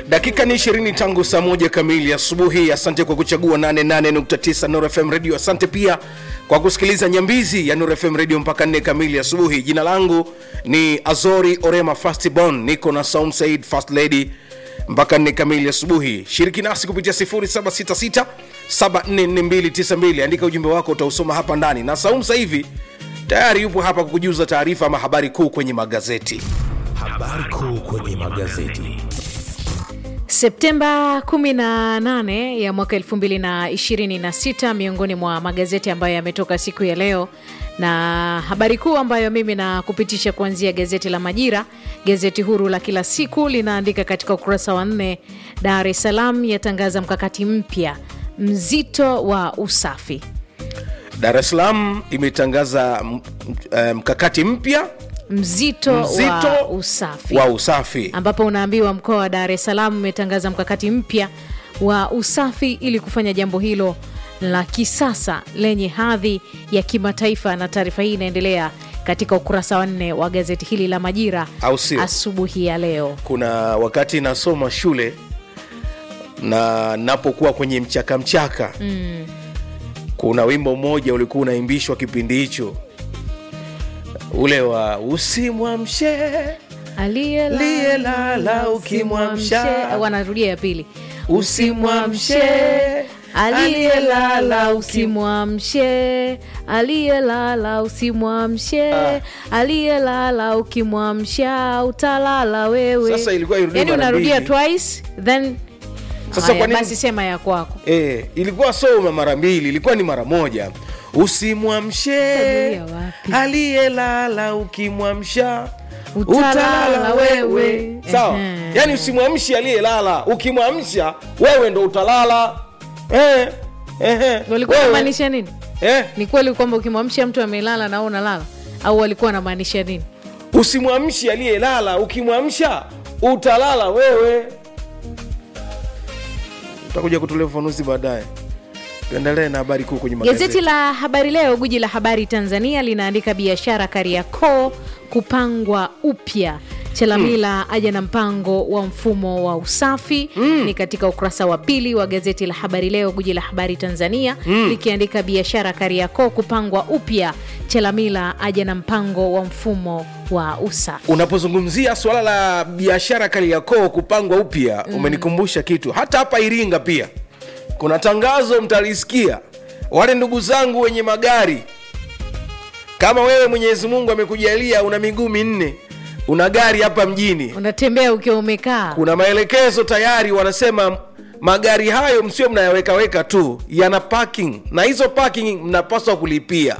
dakika ni ishirini tangu saa moja kamili asubuhi asante kwa kuchagua 88.9 Nuru fm radio asante pia kwa kusikiliza nyambizi ya Nuru fm radio mpaka nne kamili asubuhi jina langu ni azori orema fastbon niko na saum said fast lady mpaka nne kamili asubuhi shiriki nasi kupitia 0766 744292 andika ujumbe wako utausoma hapa ndani na saum sasa hivi tayari yupo hapa kukujuza taarifa ama habari kuu kwenye magazeti Habari kuu kwenye magazeti. Septemba 18 ya mwaka 2026 miongoni mwa magazeti ambayo yametoka siku ya leo, na habari kuu ambayo mimi na kupitisha kuanzia gazeti la Majira, gazeti huru la kila siku, linaandika katika ukurasa wa nne, Dar es Salaam yatangaza mkakati mpya mzito wa usafi. dar es salaam imetangaza m- m- mkakati mpya Mzito, Mzito wa usafi wa usafi ambapo unaambiwa mkoa wa Dar es Salaam umetangaza mkakati mpya wa usafi ili kufanya jambo hilo la kisasa lenye hadhi ya kimataifa, na taarifa hii inaendelea katika ukurasa wa nne wa gazeti hili la Majira Au sio? asubuhi ya leo. kuna wakati nasoma shule na napokuwa kwenye mchaka mchaka mm. kuna wimbo mmoja ulikuwa unaimbishwa kipindi hicho ule wa usimwamshe Aliyelala Aliyelala ukimwamsha. usimwamshe- wanarudia ya pili usimwamshe aliyelala usimwamshe aliyelala usimwamshe aliyelala ukimwamsha utalala wewe Sasa ilikuwa irudie yani mara unarudia mbili. twice then Sasa Haya, kwa nini- basi sema ya kwako e, ilikuwa soma mara mbili ilikuwa ni mara moja usimwamshe Utarudia wapi? aliyelala ukimwamsha Utalala wewe. sawa Ehe. yaani usimwamshi aliyelala ukimwamsha wewe ndo utalala eh, eh, walikuwa wewe. wanamaanisha nini eh, ni kweli kwamba ukimwamsha mtu amelala na wewe unalala au walikuwa wanamaanisha nini usimwamshi aliyelala ukimwamsha utalala wewe utakuja kutolea ufafanuzi baadaye tuendelee na habari kuu kwenye magazeti Gazeti la Habari Leo, guji la habari Tanzania, linaandika biashara Kariakoo kupangwa upya. Chalamila aja na mpango wa mfumo wa usafi ni katika ukurasa wa pili wa gazeti la Habari Leo, guji la habari Tanzania likiandika biashara Kariakoo kupangwa upya. Chalamila aja na mpango wa mfumo wa usafi. unapozungumzia swala la biashara Kariakoo kupangwa upya mm. umenikumbusha kitu hata hapa Iringa pia kuna tangazo mtalisikia wale ndugu zangu wenye magari kama wewe Mwenyezi Mungu amekujalia una miguu minne una gari hapa mjini Unatembea ukiwa umekaa kuna maelekezo tayari wanasema magari hayo msio mnayawekaweka tu yana parking na hizo parking mnapaswa kulipia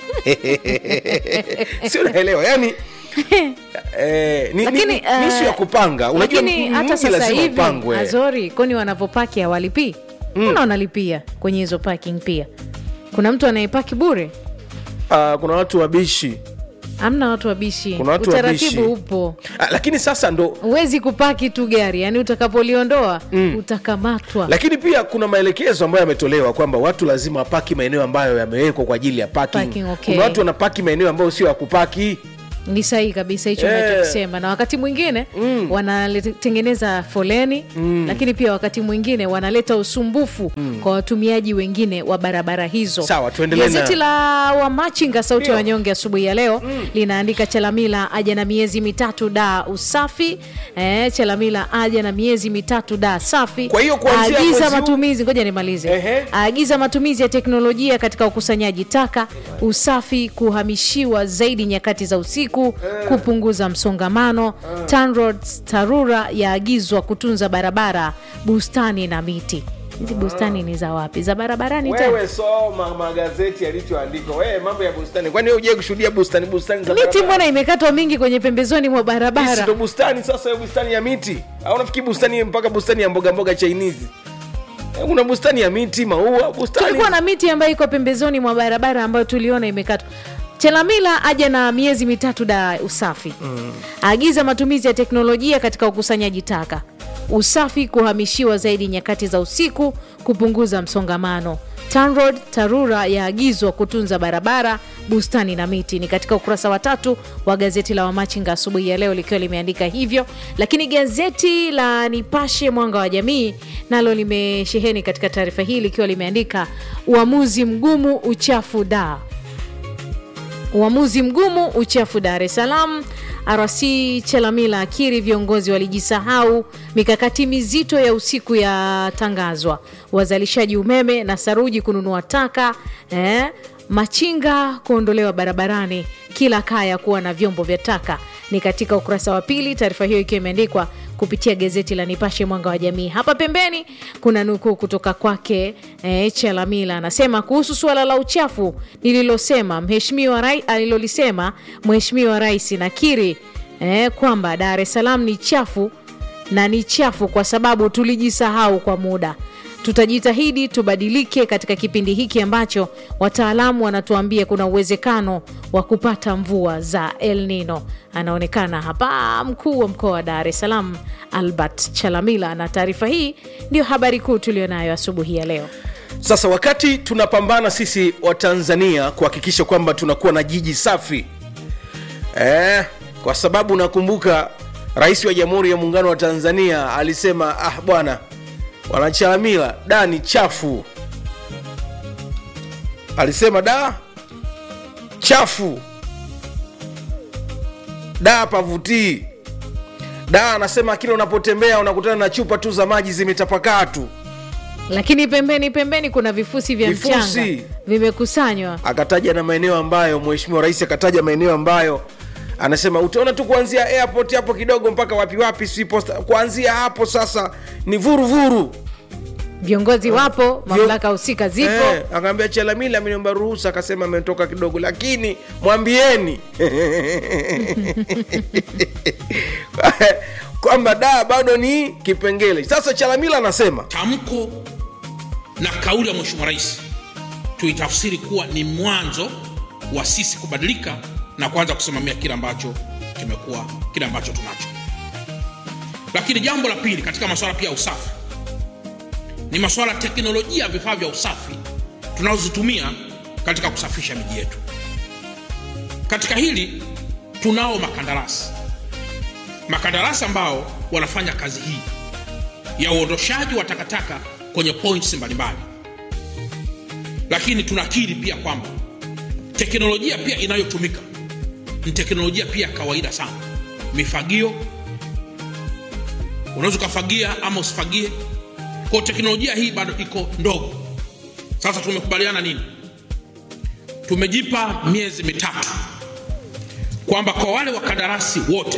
si unaelewa yani eh, ni, lakini ni, ni, ni issue ya eh, kupanga unajua lakini m- hata mji sasa lazima hivi upangwe Azori, kwani wanapopaki hawalipii? Mbona wanalipia kwenye hizo parking pia? Kuna mtu anayepaki bure? Ah, kuna watu wabishi Amna watu wabishi, Kuna watu utaratibu wabishi. upo. ah, lakini sasa ndo Huwezi kupaki tu gari, yani utakapoliondoa utakamatwa. lakini pia kuna maelekezo ambayo yametolewa kwamba watu lazima wapaki maeneo ambayo yamewekwa kwa ajili ya parking. Parking, okay. kuna watu wanapaki maeneo ambayo sio ya kupaki Ni sahihi kabisa hicho Eh. unachokisema, na wakati mwingine wanatengeneza foleni, lakini pia wakati mwingine wanaleta usumbufu kwa watumiaji wengine wa barabara hizo. Sawa, tuendelee na- Gazeti la Wamachinga sauti Ndio. ya wanyonge asubuhi ya leo linaandika Chalamila aja na miezi mitatu da usafi. Eh, Chalamila aja na miezi mitatu da safi. Kwa hiyo kuanzia Aagiza mwezi huu- matumizi, ngoja nimalize. Ehe. Aagiza matumizi ya teknolojia katika ukusanyaji taka, usafi kuhamishiwa zaidi nyakati za usiku, kupunguza msongamano. TANROADS TARURA yaagizwa kutunza barabara, bustani na miti. Hizi bustani ni za wapi? Za barabarani tena? wewe soma magazeti yalichoandikwa wewe mambo ya bustani kwani wewe uje kushuhudia bustani bustani za Miti barabara? mbona imekatwa mingi kwenye pembezoni mwa Hii si barabara? ndo bustani sasa hiyo bustani ya miti au nafikiri bustani mpaka bustani ya mboga mboga chinese Eh, kuna bustani ya miti maua bustani Tulikuwa na miti ambayo iko pembezoni mwa barabara ambayo tuliona imekatwa. Chelamila aja na miezi mitatu da usafi aagiza matumizi ya teknolojia katika ukusanyaji taka, usafi kuhamishiwa zaidi nyakati za usiku, kupunguza msongamano. TANROAD, TARURA yaagizwa kutunza barabara, bustani na miti. Ni katika ukurasa wa tatu wa gazeti la Wamachinga asubuhi ya leo likiwa limeandika hivyo, lakini gazeti la Nipashe Mwanga wa Jamii nalo limesheheni katika taarifa hii likiwa limeandika uamuzi mgumu, uchafu da Uamuzi mgumu uchafu Dar es Salaam. RC Chelamila akiri viongozi walijisahau. Mikakati mizito ya usiku yatangazwa. Wazalishaji umeme na saruji kununua taka eh, machinga kuondolewa barabarani, kila kaya kuwa na vyombo vya taka. Ni katika ukurasa wa pili, taarifa hiyo ikiwa imeandikwa kupitia gazeti la Nipashe Mwanga wa Jamii. Hapa pembeni kuna nukuu kutoka kwake eh, Chelamila anasema kuhusu suala la uchafu nililosema mheshimiwa rai, alilolisema mheshimiwa rais nakiri eh, kwamba Dar es Salaam ni chafu na ni chafu kwa sababu tulijisahau kwa muda. Tutajitahidi tubadilike katika kipindi hiki ambacho wataalamu wanatuambia kuna uwezekano wa kupata mvua za El Nino. Anaonekana hapa mkuu wa mkoa wa Dar es Salaam Albert Chalamila, na taarifa hii ndio habari kuu tulionayo asubuhi ya leo. sasa wakati tunapambana sisi wa tanzania kuhakikisha kwamba tunakuwa na jiji safi eh, kwa sababu nakumbuka rais wa jamhuri ya muungano wa tanzania alisema ah bwana wanachalamila da ni chafu alisema da chafu da pavutii da anasema kila unapotembea unakutana na chupa tu za maji zimetapakaa tu Lakini pembeni pembeni kuna vifusi vya Vifusi. mchanga vimekusanywa. akataja na maeneo ambayo mheshimiwa rais akataja maeneo ambayo anasema utaona tu kuanzia airport hapo kidogo mpaka wapi wapi si posta kuanzia hapo sasa ni vuruvuru Viongozi wapo, mamlaka husika zipo. eh, akaambia chalamila ameniomba ruhusa akasema ametoka kidogo lakini mwambieni kwamba da bado ni kipengele sasa chalamila anasema tamko na kauli ya mheshimiwa rais tuitafsiri kuwa ni mwanzo wa sisi kubadilika na kuanza kusimamia kile ambacho kimekuwa kile ambacho tunacho lakini jambo la pili katika masuala pia ya usafi ni masuala ya teknolojia ya vifaa vya usafi tunazozitumia katika kusafisha miji yetu katika hili tunao makandarasi makandarasi ambao wanafanya kazi hii ya uondoshaji wa takataka kwenye points mbalimbali lakini tunakiri pia kwamba teknolojia pia inayotumika ni teknolojia pia ya kawaida sana mifagio unaweza ukafagia ama usifagie kwa teknolojia hii bado iko ndogo sasa tumekubaliana nini tumejipa miezi mitatu kwamba kwa wale wakandarasi wote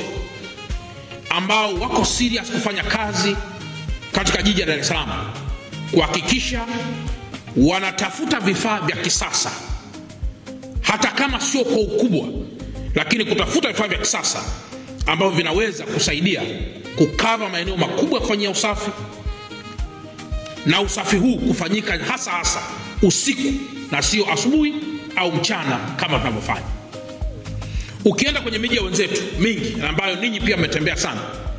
ambao wako serious kufanya kazi katika jiji la Dar es Salaam kuhakikisha wanatafuta vifaa vya kisasa hata kama sio kwa ukubwa, lakini kutafuta vifaa vya kisasa ambavyo vinaweza kusaidia kukava maeneo makubwa ya kufanyia usafi na usafi huu kufanyika hasa hasa usiku na sio asubuhi au mchana kama tunavyofanya. Ukienda kwenye miji ya wenzetu mingi na ambayo ninyi pia mmetembea sana,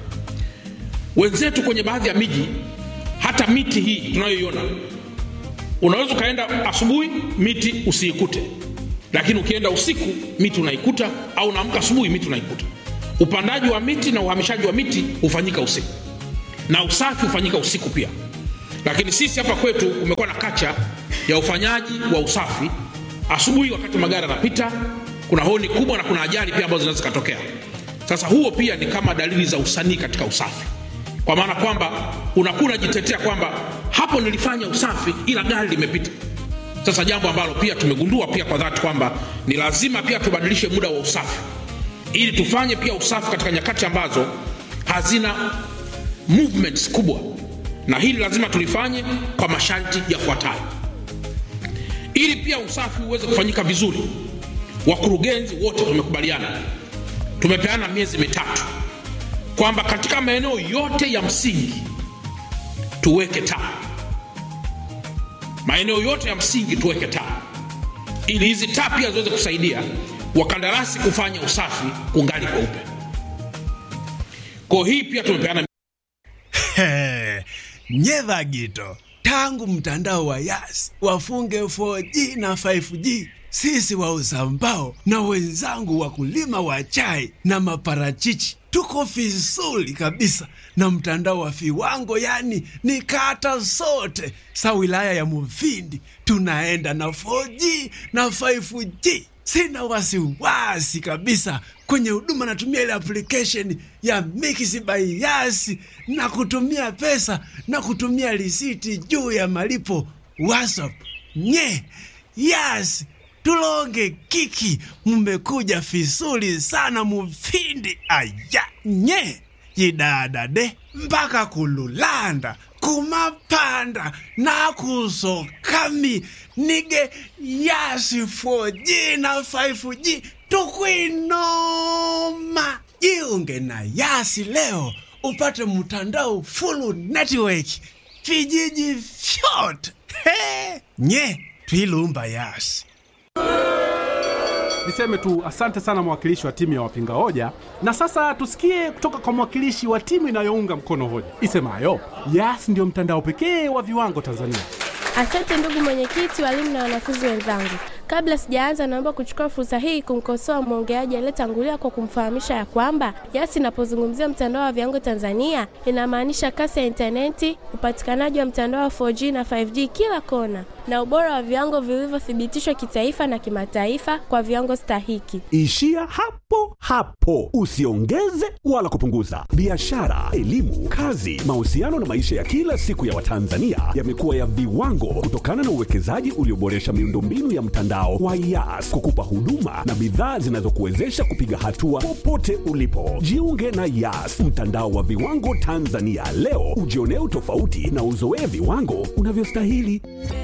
wenzetu kwenye baadhi ya miji, hata miti hii tunayoiona, unaweza ukaenda asubuhi miti usiikute, lakini ukienda usiku miti unaikuta, au unaamka asubuhi miti unaikuta. Upandaji wa miti na uhamishaji wa miti hufanyika usiku na usafi hufanyika usiku pia. Lakini sisi hapa kwetu kumekuwa na kacha ya ufanyaji wa usafi asubuhi, wakati magari yanapita, kuna honi kubwa na kuna ajali pia ambazo zinaweza zikatokea. Sasa huo pia ni kama dalili za usanii katika usafi, kwa maana kwamba unakuwa unajitetea kwamba hapo nilifanya usafi ila gari limepita. Sasa jambo ambalo pia tumegundua pia kwa dhati kwamba ni lazima pia tubadilishe muda wa usafi ili tufanye pia usafi katika nyakati ambazo hazina movements kubwa, na hili lazima tulifanye kwa masharti yafuatayo ili pia usafi uweze kufanyika vizuri. Wakurugenzi wote tumekubaliana, tumepeana miezi mitatu kwamba katika maeneo yote ya msingi tuweke taa, maeneo yote ya msingi tuweke taa, ili hizi taa pia ziweze kusaidia wakandarasi kufanya usafi kungali kweupe. Kwa hii pia tumepeana nyedha gito tangu mtandao wa Yas wafunge 4G na 5G, sisi wauza mbao na wenzangu wakulima wa chai na maparachichi tuko vizuri kabisa na mtandao wa viwango, yani ni kata zote sa wilaya ya Mufindi tunaenda na 4G na 5G. Sina wasiwasi kabisa kwenye huduma, natumia ile application ya Mix by Yas na kutumia pesa na kutumia risiti juu ya malipo WhatsApp. Nye Yas tulonge kiki, mmekuja vizuri sana Mufindi. Aya nye yidadade mpaka kululanda kumapanda nakusokami nige yasi 4G na 5G tukwinoma. Jiunge na Yasi leo upate mtandao full network vijiji vyote. He, nye twilumba Yasi. Niseme tu asante sana mwakilishi wa timu ya wapinga hoja, na sasa tusikie kutoka kwa mwakilishi wa timu inayounga mkono hoja isemayo Yas ndio mtandao pekee wa viwango Tanzania. Asante ndugu mwenyekiti, walimu na wanafunzi wenzangu. Kabla sijaanza, naomba kuchukua fursa hii kumkosoa mwongeaji aliyetangulia kwa kumfahamisha ya kwamba Yas inapozungumzia mtandao wa viwango Tanzania inamaanisha kasi ya intaneti, upatikanaji wa mtandao wa 4G na 5G kila kona, na ubora wa viwango vilivyothibitishwa kitaifa na kimataifa kwa viwango stahiki. Ishia hapo hapo, usiongeze wala kupunguza. Biashara, elimu, kazi, mahusiano na maisha ya kila siku ya Watanzania yamekuwa ya viwango kutokana na uwekezaji ulioboresha miundombinu ya mtandao wa Yas kukupa huduma na bidhaa zinazokuwezesha kupiga hatua popote ulipo. Jiunge na Yas, mtandao wa viwango Tanzania leo, ujionee utofauti na uzoee viwango unavyostahili.